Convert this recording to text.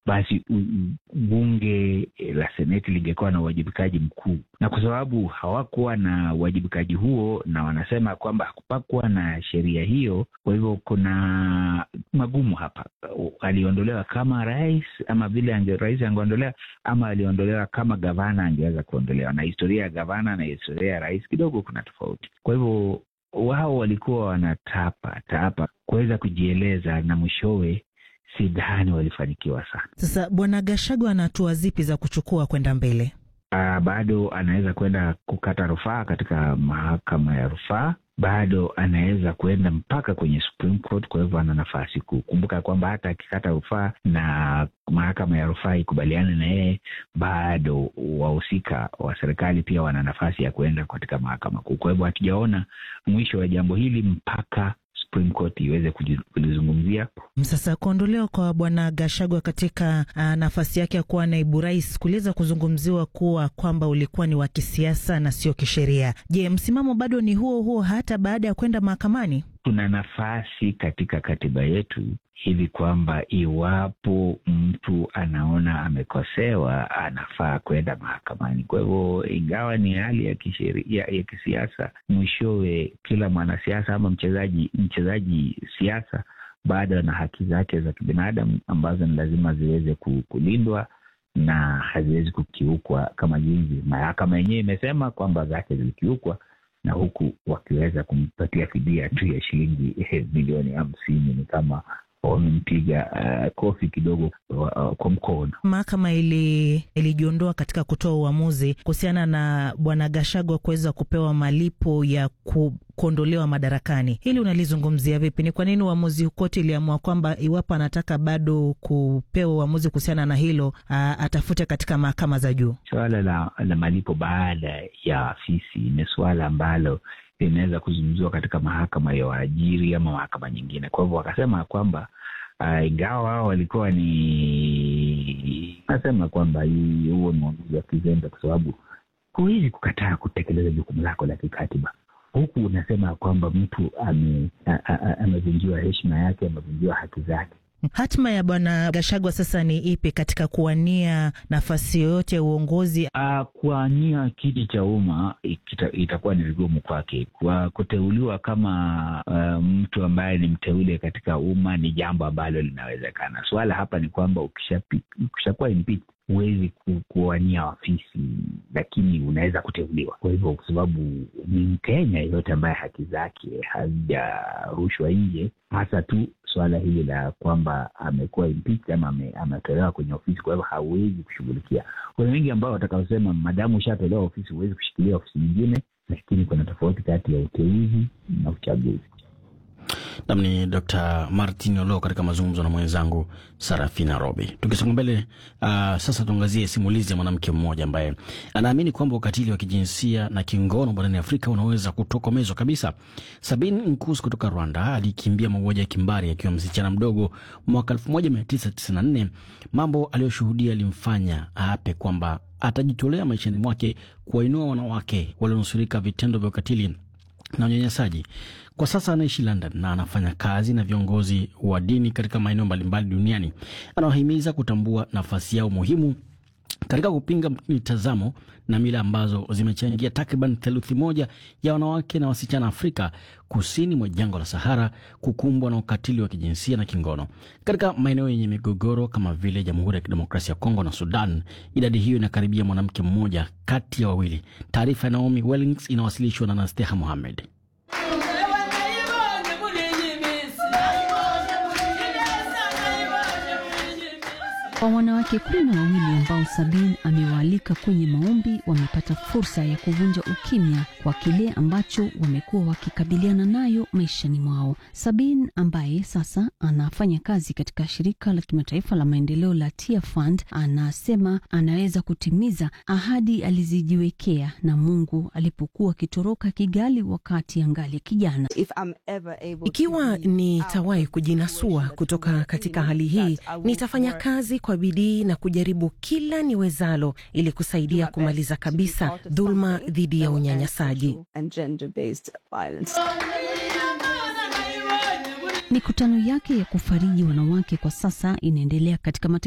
basi bunge la seneti lingekuwa na uwajibikaji mkuu, na kwa sababu hawakuwa na uwajibikaji huo na wanasema kwamba hakupakuwa na sheria hiyo, kwa hivyo kuna magumu hapa. Aliondolewa kama rais ama vile ange, rais angeondolewa ama aliondolewa kama gavana angeweza kuondolewa, na historia ya gavana na historia ya rais kidogo kuna tofauti. Kwa hivyo wao walikuwa wanatapa tapa kuweza kujieleza na mwishowe sidhani walifanikiwa sana. Sasa Bwana Gachagua ana hatua zipi za kuchukua kwenda mbele? Uh, bado anaweza kwenda kukata rufaa katika mahakama ya rufaa, bado anaweza kuenda mpaka kwenye Supreme Court. Kwa hivyo ana nafasi kuu. Kumbuka kwamba hata akikata rufaa na mahakama ya rufaa ikubaliane na yeye, bado wahusika wa serikali pia wana nafasi ya kuenda katika mahakama kuu. Kwa hivyo hatujaona mwisho wa jambo hili mpaka Supreme Court iweze kulizungumzia. Sasa kuondolewa kwa bwana Gachagua katika uh, nafasi yake ya kuwa naibu rais kuliweza kuzungumziwa kuwa kwamba ulikuwa ni wa kisiasa na sio kisheria. Je, msimamo bado ni huo huo hata baada ya kwenda mahakamani? Tuna nafasi katika katiba yetu hivi kwamba iwapo mtu anaona amekosewa anafaa kwenda mahakamani. Kwa hivyo, ingawa ni hali ya kisheria ya kisiasa, mwishowe kila mwanasiasa ama mchezaji mchezaji siasa bado na haki zake za kibinadamu ambazo ni lazima ziweze kulindwa na haziwezi kukiukwa, kama jinsi mahakama yenyewe imesema kwamba zake zilikiukwa na huku wakiweza kumpatia fidia tu ya shilingi milioni hamsini ni kama wamempiga uh, kofi kidogo uh, kwa mkono. Mahakama ili ilijiondoa katika kutoa uamuzi kuhusiana na bwana Gachagua kuweza kupewa malipo ya ku, kuondolewa madarakani. Hili unalizungumzia vipi? Ni kwa nini uamuzi koti iliamua kwamba iwapo anataka bado kupewa uamuzi kuhusiana na hilo uh, atafute katika mahakama za juu? Suala la, la malipo baada ya afisi ni suala ambalo linaweza kuzungumziwa katika mahakama ya waajiri ama mahakama nyingine. Kwa hivyo wakasema kwamba uh, ingawa wao walikuwa ni nasema kwamba huo ni uamuzi wa kizembe, kwa sababu huwezi kukataa kutekeleza jukumu lako la kikatiba huku unasema kwamba mtu amevunjiwa heshima yake, amevunjiwa haki zake. Hatima ya bwana Gachagua sasa ni ipi katika kuwania nafasi yoyote ya uongozi? Uh, kuwania kiti cha umma ita, itakuwa ni vigumu kwake. Kwa kuteuliwa kama uh, mtu ambaye ni mteule katika umma ni jambo ambalo linawezekana. Suala hapa ni kwamba ukishakuwa impeached huwezi kuwania ofisi, lakini unaweza kuteuliwa. Kwa hivyo, kwa sababu ni Mkenya yeyote ambaye haki zake hazijarushwa nje, hasa tu suala hili la kwamba amekuwa impeached ama ametolewa kwenye ofisi, kwa hivyo hauwezi kushughulikia. Kuna wengi ambao watakaosema madamu ushatolewa ofisi huwezi kushikilia ofisi nyingine, lakini kuna tofauti kati ya uteuzi na uchaguzi. Nam ni Dr Martin Olo katika mazungumzo na mwenzangu Sarafina Robi. Tukisonga mbele, uh, sasa tuangazie simulizi ya mwanamke mmoja ambaye anaamini kwamba ukatili wa kijinsia na kingono barani Afrika unaweza kutokomezwa kabisa. Sabin Nkus kutoka Rwanda alikimbia mauaji ya kimbari akiwa msichana mdogo mwaka 1994. Mambo aliyoshuhudia alimfanya aape kwamba atajitolea maishani mwake kuwainua wanawake walionusurika vitendo vya ukatili na unyanyasaji. Kwa sasa anaishi London na anafanya kazi na viongozi wa dini katika maeneo mbalimbali duniani. Anawahimiza kutambua nafasi yao muhimu katika kupinga mitazamo na mila ambazo zimechangia takriban theluthi moja ya wanawake na wasichana Afrika kusini mwa jangwa la Sahara kukumbwa na ukatili wa kijinsia na kingono. Katika maeneo yenye migogoro kama vile Jamhuri ya Kidemokrasia ya Kongo na Sudan, idadi hiyo inakaribia mwanamke mmoja kati ya wawili. Taarifa ya Naomi Wellings inawasilishwa na Nasteha Mohamed. Kwa wanawake kumi na wawili ambao Sabin amewaalika kwenye maombi wamepata fursa ya kuvunja ukimya kwa kile ambacho wamekuwa wakikabiliana nayo maishani mwao. Sabin ambaye sasa anafanya kazi katika shirika la kimataifa la maendeleo la Tia Fund anasema anaweza kutimiza ahadi alizijiwekea na Mungu alipokuwa akitoroka Kigali wakati angali kijana. Ikiwa nitawahi kujinasua kutoka katika hali hii, nitafanya kazi kwa bidii na kujaribu kila niwezalo ili kusaidia kumaliza kabisa dhuluma dhidi ya unyanyasaji. Mikutano yake ya kufariji wanawake kwa sasa inaendelea katika